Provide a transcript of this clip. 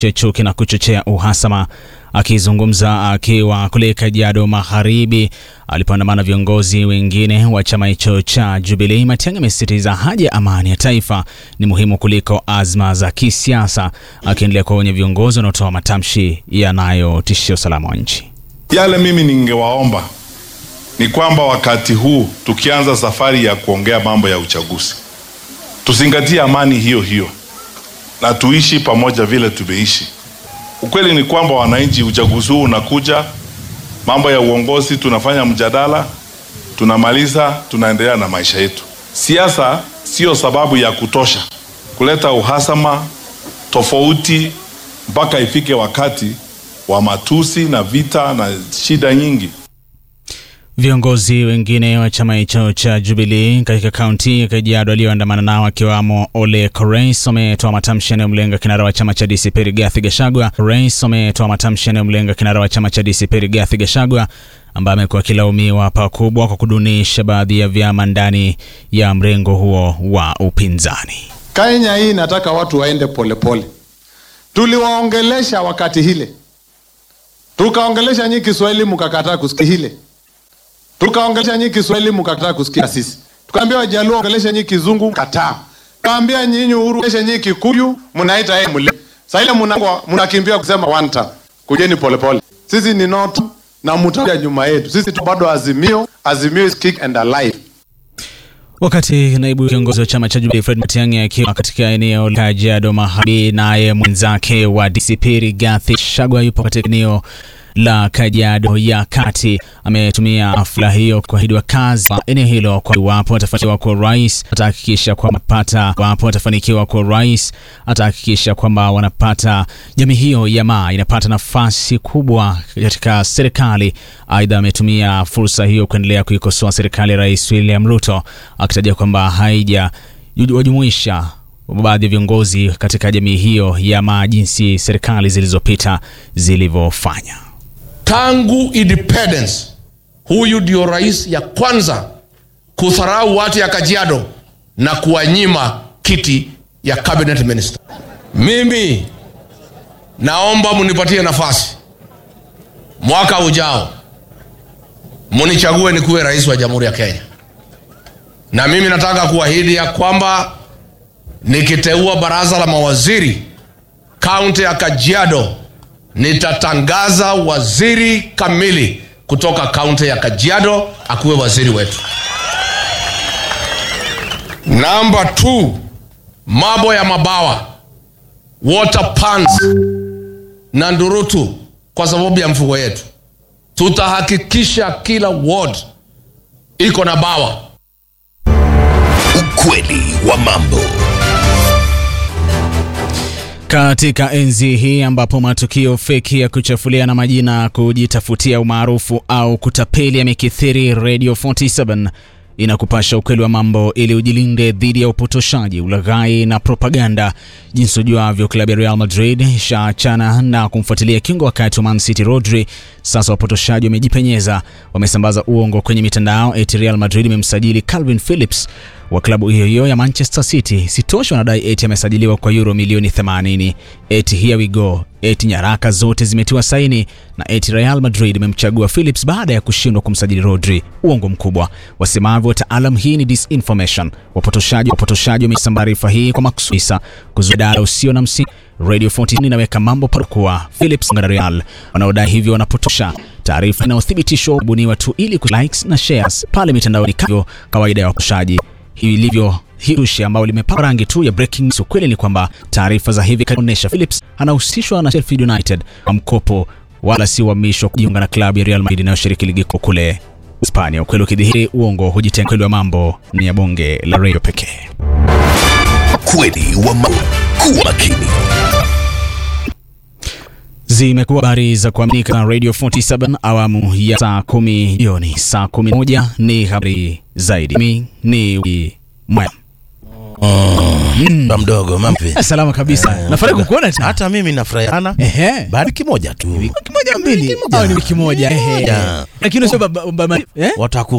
chuki na kuchochea uhasama. Akizungumza akiwa kule Kajiado Magharibi alipoandamana viongozi wengine wa chama hicho cha Jubilee, Matiang'i amesisitiza haja ya amani ya taifa ni muhimu kuliko azma za kisiasa, akiendelea kuwaonya viongozi wanaotoa matamshi yanayotishia usalama wa nchi. Yale mimi ningewaomba ni kwamba wakati huu tukianza safari ya kuongea mambo ya uchaguzi, tuzingatie amani hiyo hiyo na tuishi pamoja vile tumeishi. Ukweli ni kwamba wananchi, uchaguzi huu unakuja, mambo ya uongozi, tunafanya mjadala, tunamaliza, tunaendelea na maisha yetu. Siasa sio sababu ya kutosha kuleta uhasama, tofauti, mpaka ifike wakati wa matusi na vita na shida nyingi. Viongozi wengine wa chama hicho cha Jubilee katika kaunti ya Kajiado walioandamana nao akiwamo Ole Korais wametoa matamshi yanayomlenga kinara wa chama cha DCP Rigathi Gachagua. Korais wametoa matamshi yanayomlenga kinara wa chama cha DCP Rigathi Gachagua ambaye amekuwa akilaumiwa pakubwa kwa kudunisha baadhi ya vyama ndani ya mrengo huo wa upinzani. Kenya hii nataka watu waende polepole. Tuliwaongelesha wakati hile, tukaongelesha nyi Kiswahili mkakataa kusikia hile tukaongelesha nyi Kiswahili mkakataa kusikia sisi, tukaambia Wajaluo ongelesha nyi Kizungu kataa, tukaambia nyinyi Uhuru ongelesha nyi Kikuyu, mnaita yeye mle. Sasa ile mnakimbia kusema one term, kujeni polepole. Sisi ni not na mtakuja nyuma yetu, sisi tu bado Azimio. Azimio is kick and alive. Wakati naibu kiongozi wa chama cha Jubilee Fred Matiang'i akiwa katika eneo la Kajiado Magharibi, naye mwenzake wa DCP Rigathi Gachagua yupo katika eneo la Kajiado ya Kati ametumia hafla hiyo kuahidi wakazi wa eneo hilo kwa iwapo atafanikiwa kuwa rais atahakikisha kwamba pata iwapo atafanikiwa kuwa rais atahakikisha kwamba wanapata jamii hiyo ya Maa inapata nafasi kubwa katika serikali. Aidha, ametumia fursa hiyo kuendelea kuikosoa serikali ya Rais William Ruto akitaja kwamba haija wajumuisha baadhi ya viongozi katika jamii hiyo ya Maa jinsi serikali zilizopita zilivyofanya. Tangu independence huyu ndio rais ya kwanza kudharau watu ya Kajiado na kuwanyima kiti ya cabinet minister. Mimi naomba munipatie nafasi mwaka ujao, munichague nikuwe rais wa jamhuri ya Kenya, na mimi nataka kuahidi ya kwamba nikiteua baraza la mawaziri kaunti ya Kajiado nitatangaza waziri kamili kutoka kaunti ya Kajiado akuwe waziri wetu. Namba 2, mambo ya mabawa, water pans na ndurutu, kwa sababu ya mfugo yetu, tutahakikisha kila ward iko na bawa. Ukweli wa mambo. Katika enzi hii ambapo matukio feki ya kuchafuliana majina, kujitafutia umaarufu au kutapeli yamekithiri, Radio 47 inakupasha ukweli wa mambo ili ujilinde dhidi ya upotoshaji, ulaghai na propaganda. Jinsi ujuavyo, klabu ya Real Madrid ishaachana na kumfuatilia kingo wakati wa Man City Rodri. Sasa wapotoshaji wamejipenyeza, wamesambaza uongo kwenye mitandao eti Real Madrid imemsajili Calvin Phillips wa klabu hiyo hiyo ya Manchester City. Sitosha, wanadai eti amesajiliwa kwa euro milioni 80. Eti here we go, eti nyaraka zote zimetiwa saini na eti Real Madrid imemchagua Phillips baada ya kushindwa kumsajili Rodri. Uongo mkubwa. Wasemavyo wataalam, hii ni disinformation. Wapotoshaji wapotoshaji wamesambaa taarifa hii kwa makusudi kuzuia dada usio na msingi. Radio 14 inaweka mambo parukuwa Phillips na Real wanaodai hivyo wanapotosha. Taarifa inayothibitishwa kubuniwa tu ili ku likes na shares pale mitandaoni, kama kawaida ya wapotoshaji ilivyo hirushi ambao limepakwa rangi tu ya breaking news. Ukweli ni kwamba taarifa za hivi karibuni Phillips anahusishwa na Sheffield United kwa mkopo, wala si uhamisho kujiunga na klabu ya Real Madrid inayoshiriki ligi kuu kule Hispania. Ukweli ukidhihiri, uongo hujitenga. Ukweli wa mambo ni ya bonge la radio pekee. Ukweli wa mambo. Kuwa makini. Zimekuwa habari za kuaminika na Radio 47 awamu ya saa kumi jioni. Saa kumi na moja ni habari zaidi. Mimi ni Mwaya. Mm. Mdogo mampi. Salama kabisa. Nafurahi kukuona tena. Hata mimi nafurahi sana. Ehe. Baada wiki moja tu. Wiki moja mbili. Au ni wiki moja. Ehe. Yeah. Lakini sio baba baba eh? Wataku